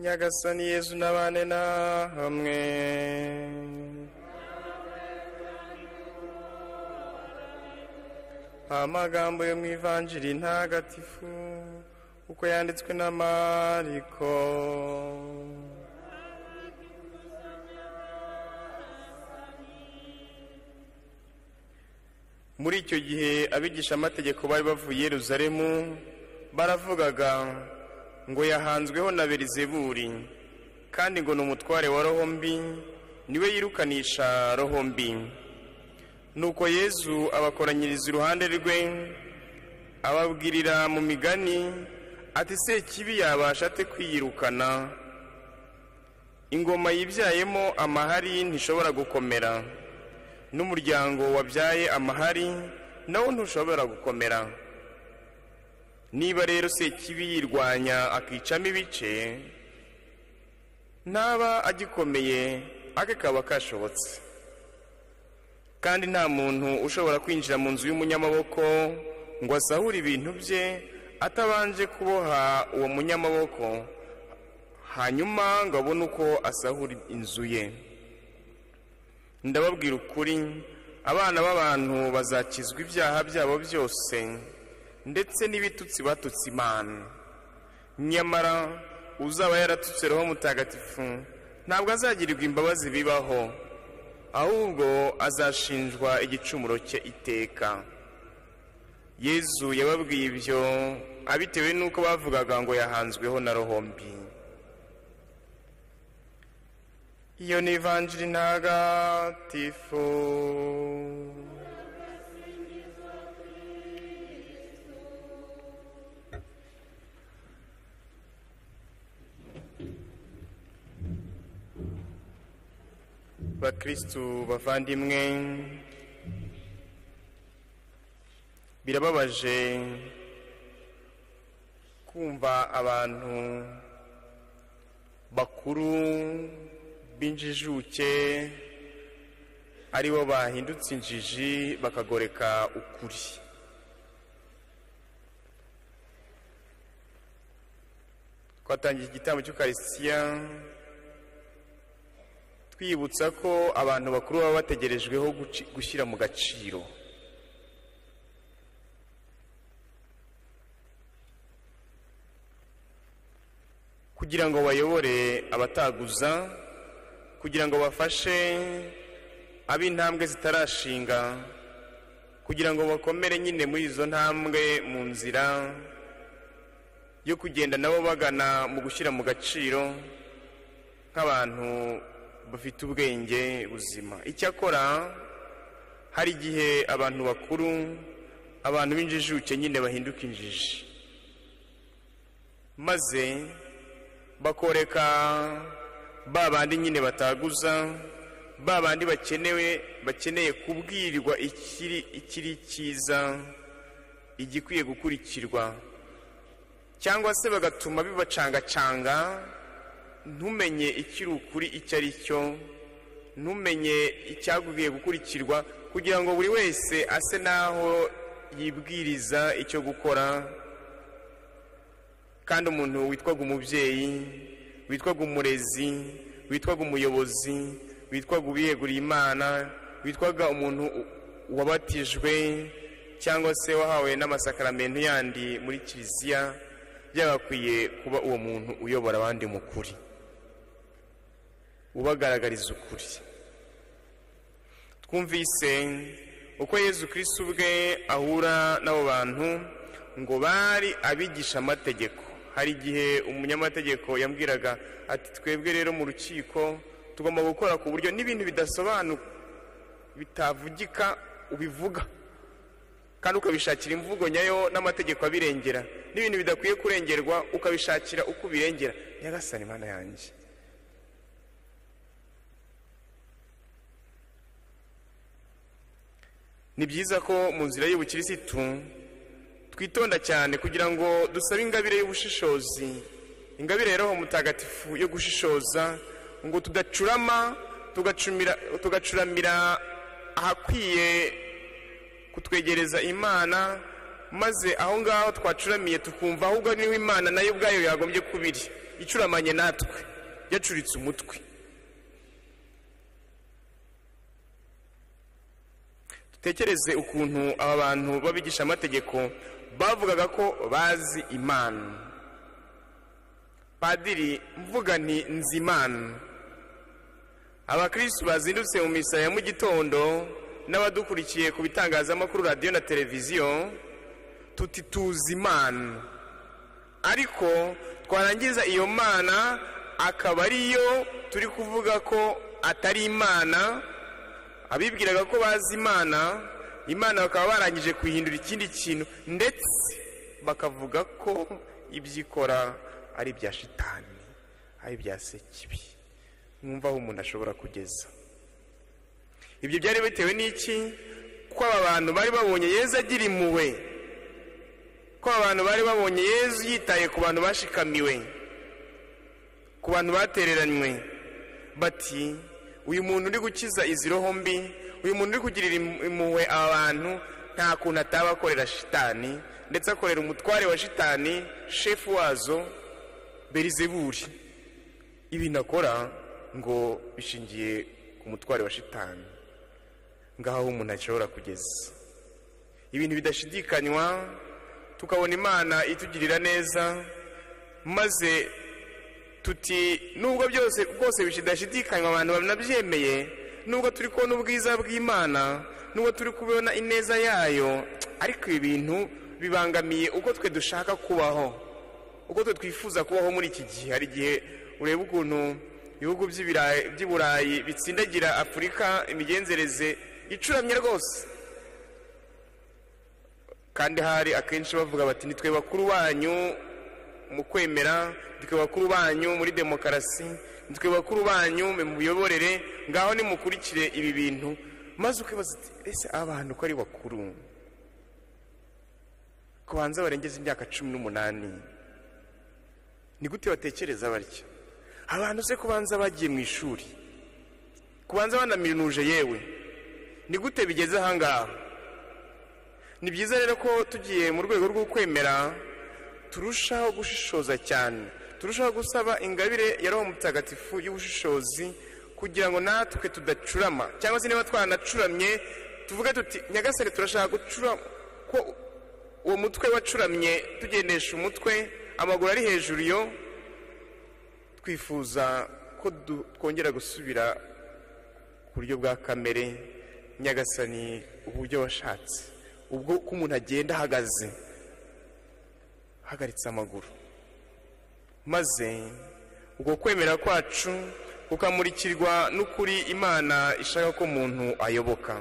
nyagasani yezu n'abane na hamwe amagambo yo mu ivanjiri ntagatifu uko yanditswe na mariko muri icyo gihe abigishamategeko bari bavuye i Yerusalemu baravugaga ngo yahanzweho na berizeburi kandi ngo ni umutware wa roho mbi niwe yirukanisha roho mbi nuko yezu abakoranyiriza iruhande rwe ababwirira mu migani ati sekibi yabasha ate kwiyirukana ingoma yibyayemo amahari ntishobora gukomera n'umuryango wabyaye amahari nawo ntushobora gukomera niba rero sekibi yirwanya akicamo ibice ntaba agikomeye ake kaba kashobotse kandi nta muntu ushobora kwinjira mu nzu y'umunyamaboko ngo asahure ibintu bye atabanje kuboha uwo munyamaboko hanyuma ngo abone uko asahura inzu ye ndababwira ukuri abana b'abantu bazakizwa ibyaha byabo byose ndetse n'ibitutsi batutse imana nyamara uzaba yaratutse roho mutagatifu ntabwo azagirirwa imbabazi bibaho ahubwo azashinjwa igicumuro cye iteka yezu yababwiye ibyo abitewe n'uko bavugaga ngo yahanzweho na rohombi iyo ni ivanjiri ntagatifu bakirisitu bavandimwe birababaje kumva abantu bakuru b'injijuke aribo bahindutse injiji bakagoreka ukuri twatangiye igitambo cy'ukarisitiya twibutsa ko abantu bakuru baba bategerejweho guci- gushyira mu gaciro kugira ngo bayobore abataguza kugira ngo bafashe ab'intambwe zitarashinga kugira ngo bakomere nyine muri izo ntambwe mu nzira yo kugenda nabo bagana mu gushyira mu gaciro nk'abantu bafite ubwenge buzima icyakora hari igihe abantu bakuru abantu b'injijuke nyine bahinduka injiji maze bakoreka ba bandi nyine bataguza ba bandi bakenewe bakeneye kubwirirwa ikiri ikiri cyiza igikwiye gukurikirwa cyangwa se bagatuma bibacangacanga ntumenye ikiri ukuri icyo ari cyo ntumenye icyagubwiye gukurikirwa kugira ngo buri wese ase n'aho yibwiriza icyo gukora kandi umuntu witwaga umubyeyi witwaga umurezi witwaga umuyobozi witwaga ubiyeguriye imana witwaga umuntu u- wabatijwe cyangwa se wahawe n'amasakaramentu yandi muri kiliziya byagakwiye kuba uwo muntu uyobora abandi mu kuri ubagaragariza ukuri twumvise uko yezu kirisi ubwe ahura n'abo bantu ngo bari abigisha amategeko hari igihe umunyamategeko yambwiraga ati twebwe rero mu rukiko tugomba gukora ku buryo n'ibintu bidasobanuka bitavugika ubivuga kandi ukabishakira imvugo nyayo n'amategeko abirengera n'ibintu bidakwiye kurengerwa ukabishakira uko ubirengera nyagasani mana yanjye ni byiza ko mu nzira y'ubukirisitu twitonda cyane kugira ngo dusabe ingabire y'ubushishozi ingabire ya roho mutagatifu yo gushishoza ngo tudacurama tugacumira tugacuramira ahakwiye kutwegereza imana maze aho ngaho twacuramiye tukumva ahubwo niho imana nayo ubwayo yagombye kubiri icuramanye natwe yacuritse umutwe dutekereze ukuntu aba bantu b'abigishamategeko bavugaga ko bazi imana padiri mvuga nti nzi imana abakirisitu bazindutse mu misa ya mu gitondo n'abadukurikiye ku bitangazamakuru radiyo na televiziyo tuti tuzi imana ariko twarangiza iyo mana akaba ariyo turi kuvuga ko atari imana abibwiraga ko bazi imana imana bakaba barangije kuyihindura ikindi kintu ndetse bakavuga ko ibyo ikora ari ibya shitani ari ibya sekibi mwumva aho umuntu ashobora kugeza ibyo byari bitewe n'iki ko aba bantu bari babonye yezu agira impuhwe ko abantu bari babonye yezu yitaye ku bantu bashikamiwe ku bantu batereranywe bati uyu muntu uri gukiza izi roho mbi uyu muntu uri kugirira impuhwe aba bantu nta kuntu ataba akorera shitani ndetse akorera umutware wa shitani shefu wazo berizeburi ibintu akora ngo bishingiye ku mutware wa shitani ngaho umuntu ashobora kugeza ibintu bidashidikanywa tukabona imana itugirira neza maze tuti nubwo byose rwose bidashidikanywa abantu banabyemeye nubwo turi kubona ubwiza bw'imana nubwo turi kubona ineza yayo ariko ibi bintu bibangamiye uko twe dushaka kubaho uko twe twifuza kubaho muri iki gihe hari igihe ureba ukuntu ibihugu by'i burayi bitsindagira afurika imigenzereze icuramye rwose kandi hari akenshi bavuga bati nitwe bakuru banyu mu kwemera nitwe bakuru banyu muri demokarasi nitwe bakuru banyu mu miyoborere ngaho nimukurikire ibi bintu maze ukibaza uti ese abantu ko ari bakuru ku banza barengeza imyaka cumi n'umunani ni gute batekereza batya abantu se kubanza bagiye mu ishuri kubanza banaminuje yewe ni gute bigeze ahangaha ni byiza rero ko tugiye mu rwego rwo kwemera turushaho gushishoza cyane turushaho gusaba ingabire ya roho mutagatifu y'ubushishozi kugira ngo natwe tudacurama cyangwa se niba twanacuramye tuvuge tuti nyagasare turashaka gucura ko uwo mutwe wacuramye tugendesha umutwe amaguru ari hejuru yo twifuza ko twongera gusubira ku buryo bwa kamere nyagasani uburyo washatse ubwo uko umuntu agenda ahagaze ahagaritse amaguru maze ubwo kwemera kwacu kukamurikirwa n'ukuri imana ishaka ko umuntu ayoboka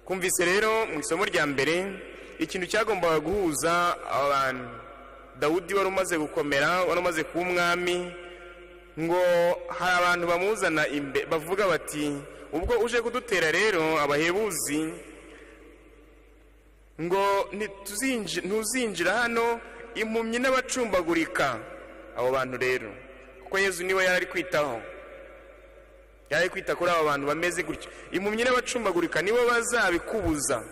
kumvise rero mu isomo rya mbere ikintu cyagombaga guhuza abantu dawudi wari umaze gukomera wari umaze kuba umwami ngo hari abantu bamuzana imbere bavuga bati ubwo uje kudutera rero abahebuzi ngo ntuzinjira hano impumyi n'abacumbagurika abo bantu rero kuko yezu niwe yari ari kwitaho yari ari kwita kuri abo bantu bameze gutyo impumyi n'abacumbagurika nibo bazabikubuza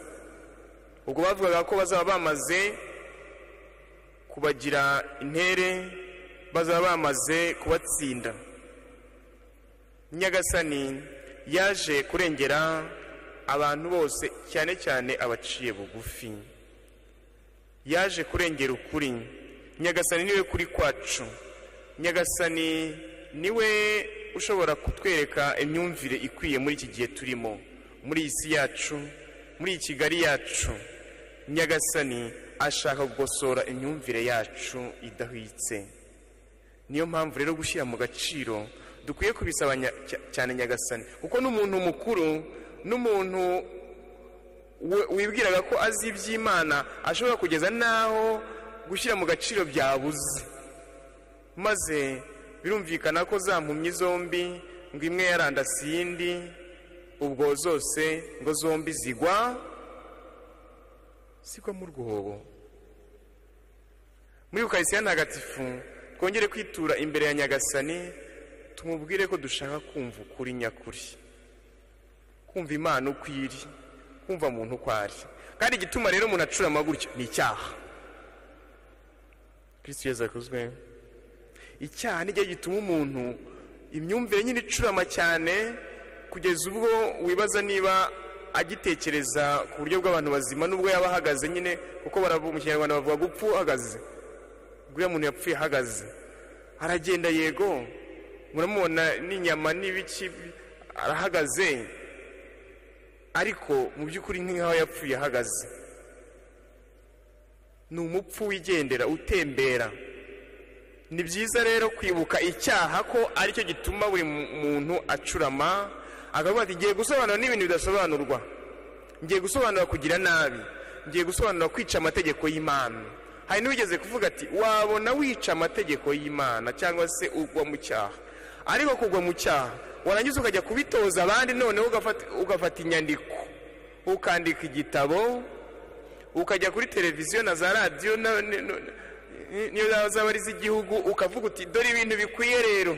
ubwo bavugaga ko bazaba bamaze kubagira intere bazaba bamaze kubatsinda nyagasani yaje kurengera abantu bose cyane cyane abaciye bugufi yaje kurengera ukuri nyagasani niwe kuri kwacu nyagasani niwe ushobora kutwereka imyumvire ikwiye muri iki gihe turimo muri iyi si yacu muri iyi kigali yacu nyagasani ashaka gukosora imyumvire yacu idahwitse niyo mpamvu rero gushyira mu gaciro dukwiye kubisaba cyane nyagasani kuko n'umuntu mukuru n'umuntu wibwiraga ko azi iby'imana ashobora kugeza n'aho gushyira mu gaciro byabuze maze birumvikana ko zampumye zombi ngo imwe yarandase iyindi ubwo zose ngo zombi zigwa zigwa mu rwobo muri ukaritsiye ntagatifu twongere kwitura imbere ya nyagasani tumubwire ko dushaka kumva ukuri nyakuri kumva imana uko iri kumva muntu uko ari kandi igituma rero umuntu acurama gutyo ni icyaha kirisitu yeza akuzwe icyaha nijya gituma umuntu imyumvire nyine icurama cyane kugeza ubwo wibaza niba agitekereza ku buryo bw'abantu bazima n'ubwo yaba ahagaze nyine kuko baravuga mu kinyarwanda bavuga gupfa uhagaze uriya muntu yapfuye ahagaze aragenda yego muramubona n'inyama n'ibiki arahagaze ariko mu by'ukuri nk'aho yapfuye ahagaze ni umupfu wigendera utembera ni byiza rero kwibuka icyaha ko aricyo gituma buri muntu acurama akavuga ati ngiye gusobanura n'ibintu bidasobanurwa ngiye gusobanura kugira nabi ngiye gusobanura kwica amategeko y'imana hari n'uwigeze kuvuga ati wabona wica amategeko y'imana cyangwa se ugwa mu cyaha ariko kugwa mu cyaha warangiza ukajya kubitoza abandi noneho ugafata inyandiko ukandika igitabo ukajya kuri televiziyo na za radiyo niyo zaba ari iz'igihugu ukavuga uti dore ibintu bikwiye rero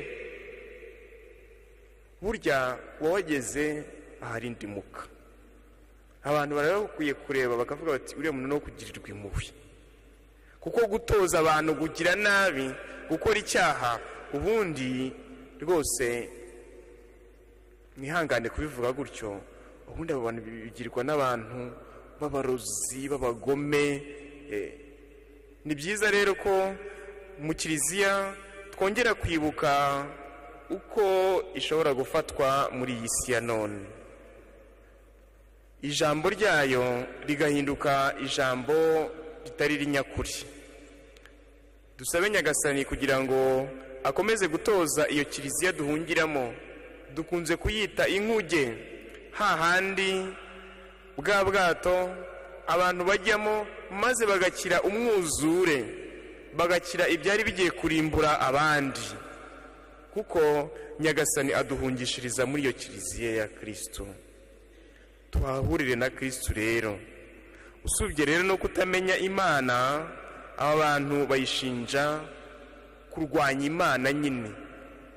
burya wawageze ahari indimuka abantu barabakwiye kureba bakavuga bati uriya muntu no kugirirwa impuhwe kuko gutoza abantu kugira nabi gukora icyaha ubundi rwose ntihangane kubivuga gutyo ubundi abo bantu bigirwa n'abantu b'abarozi b'abagome ni byiza rero ko mu kiliziya twongera kwibuka uko ishobora gufatwa muri iyi si ya none ijambo ryayo rigahinduka ijambo ritari rinyakuri dusabe nyagasani kugira ngo akomeze gutoza iyo kiliziya duhungiramo dukunze kuyita inkuge hahandi bwa bwato abantu bajyamo maze bagakira umwuzure bagakira ibyari bigiye kurimbura abandi kuko nyagasani aduhungishiriza muri iyo kiliziya ya kirisito tuhahurire na kirisito rero usubye rero no kutamenya imana aba bantu bayishinja kurwanya imana nyine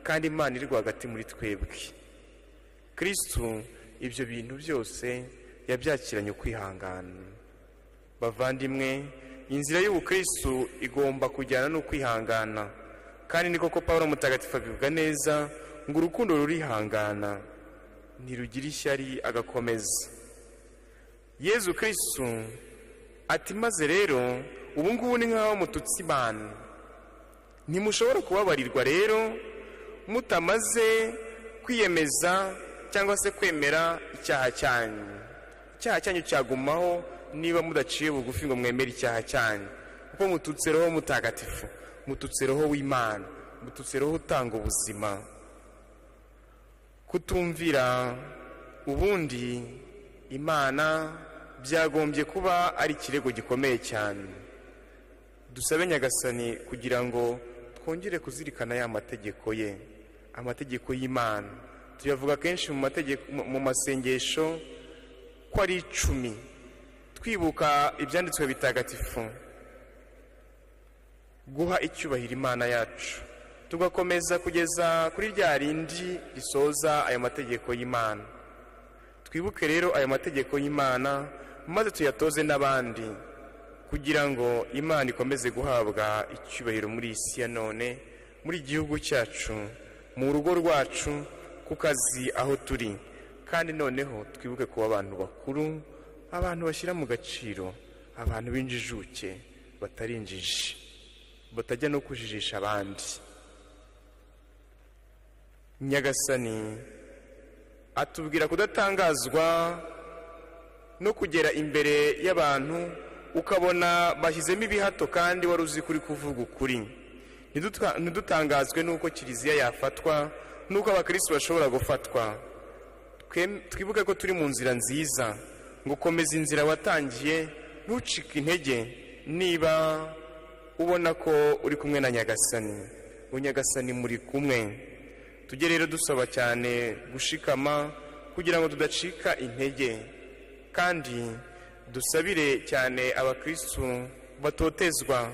kandi imana iri rwagati muri twebwe kirisito ibyo bintu byose yabyakiranye ukwihangana bavandimwe inzira y'ubukristo igomba kujyana n'ukwihangana kandi ni koko paul mutagatifu abivuga neza ngo urukundo rurihangana ntirugira ishyari agakomeza yezu kirisitu ati maze rero ubu ngubu ni nk'aho mututse imana ntimushobora kubabarirwa rero mutamaze kwiyemeza cyangwa se kwemera icyaha cyanyu icyaha cyanyu cyagumaho niba mudaciye bugufi ngo mwemere icyaha cyanyu kuko mututse roho mutagatifu mututse roho w'imana mututse roho utanga ubuzima kutumvira ubundi imana byagombye kuba ari ikirego gikomeye cyane dusabe nyagasani kugira ngo twongere kuzirikana ya mategeko ye amategeko y'imana tuyavuga kenshi mu masengesho ko ari icumi twibuka ibyanditswe bitagatifu guha icyubahiro imana yacu tugakomeza kugeza kuri rya rindi risoza ayo mategeko y'imana twibuke rero ayo mategeko y'imana maze tuyatoze n'abandi kugira ngo imana ikomeze guhabwa icyubahiro muri iyi si ya none muri igihugu cyacu mu rugo rwacu ku kazi aho turi kandi noneho twibuke kuba abantu bakuru abantu bashyira mu gaciro abantu b'injijuke batari injiji batajya no kujijisha abandi nyagasani atubwira kudatangazwa no kugera imbere y'abantu ukabona bashyizemo ibihato kandi wari uzi kuri kuvuga ukuri ntidutangazwe n'uko kiliziya yafatwa n'uko abakirisitu bashobora gufatwa twibuke ko turi mu nzira nziza ngo komeza inzira watangiye ntucike intege niba ubona ko uri kumwe na nyagasani ngo nyagasani muri kumwe tujye rero dusaba cyane gushikama kugira ngo tudacika intege kandi dusabire cyane abakirisitu batotezwa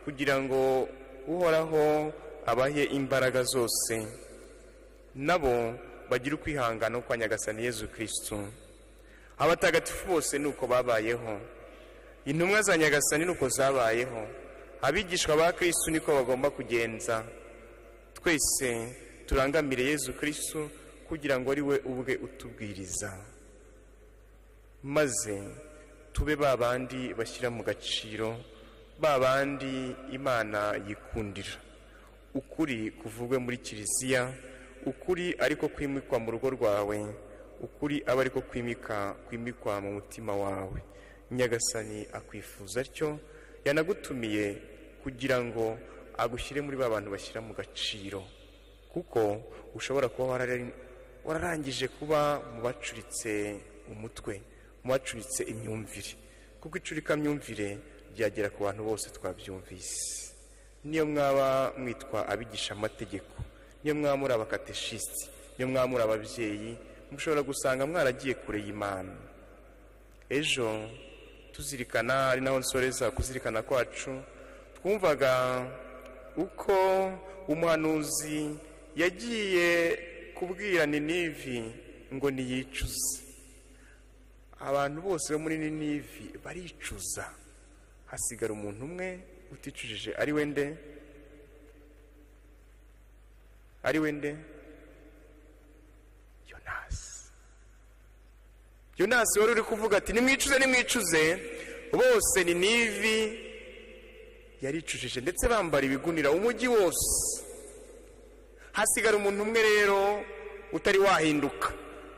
kugira ngo uhoraho abahe imbaraga zose nabo bagire ukwihangana kwa nyagasani yezu kirisitu abatagatifu bose ni uko babayeho intumwa za nyagasani ni uko zabayeho abigishwa ba kirisitu niko bagomba kugenza twese turangamire yezu kirisitu kugira ngo ari we ubwe utubwiriza maze tube ba bandi bashyira mu gaciro ba bandi imana yikundira ukuri kuvugwe muri kiliziya ukuri ariko kwimikwa mu rugo rwawe ukuri aba ariko kwimika kwimikwa mu mutima wawe nyagasani akwifuza atyo yanagutumiye kugira ngo agushyire muri ba bantu bashyira mu gaciro kuko ushobora kuba wararangije kuba mu bacuritse umutwe mu bacuritse imyumvire kuko icurikamyumvire ryagera ku bantu bose twabyumvise niyo mwaba mwitwa abigisha amategeko niyo mwaba muri abakateshisiti niyo mwaba muri ababyeyi mushobora gusanga mwaragiye kure y'imana ejo tuzirikana ari naho nsoreza kuzirikana kwacu twumvaga uko umuhanuzi yagiye kubwira ninivi ngo niyicuze abantu bose bo muri ninivi baricuza hasigara umuntu umwe uticujije ari we nde ari we nde yonasi yonasi wari uri kuvuga ati nimwicuze nimwicuze bose ninivi yaricujije ndetse bambara ibigunira umujyi wose hasigara umuntu umwe rero utari wahinduka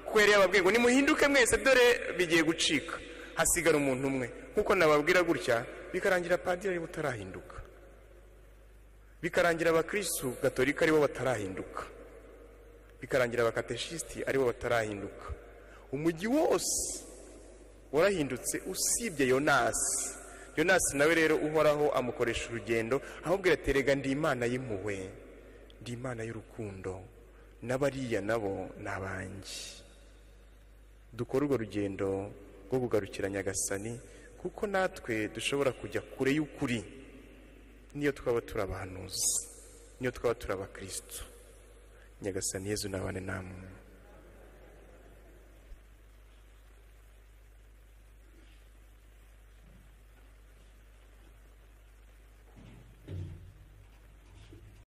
kuko yari yababwiye ngo nimuhinduke mwese dore bigiye gucika hasigara umuntu umwe nk'uko nababwira gutya bikarangira padiri aribo utarahinduka bikarangira abakirisitu gatolika aribo batarahinduka bikarangira abakateshisiti aribo batarahinduka umujyi wose warahindutse usibye yonasi yonasi nawe rero uhoraho amukoresha urugendo ahubwo terega ndi imana y'impuhwe ndi imana y'urukundo n'abariya nabo ni abanjye dukore urwo rugendo rwo kugarukira nyagasani kuko natwe dushobora kujya kure y'ukuri niyo twaba turi abahanuzi niyo twaba turi abakirisitu nyagasani yezu n'abane namwe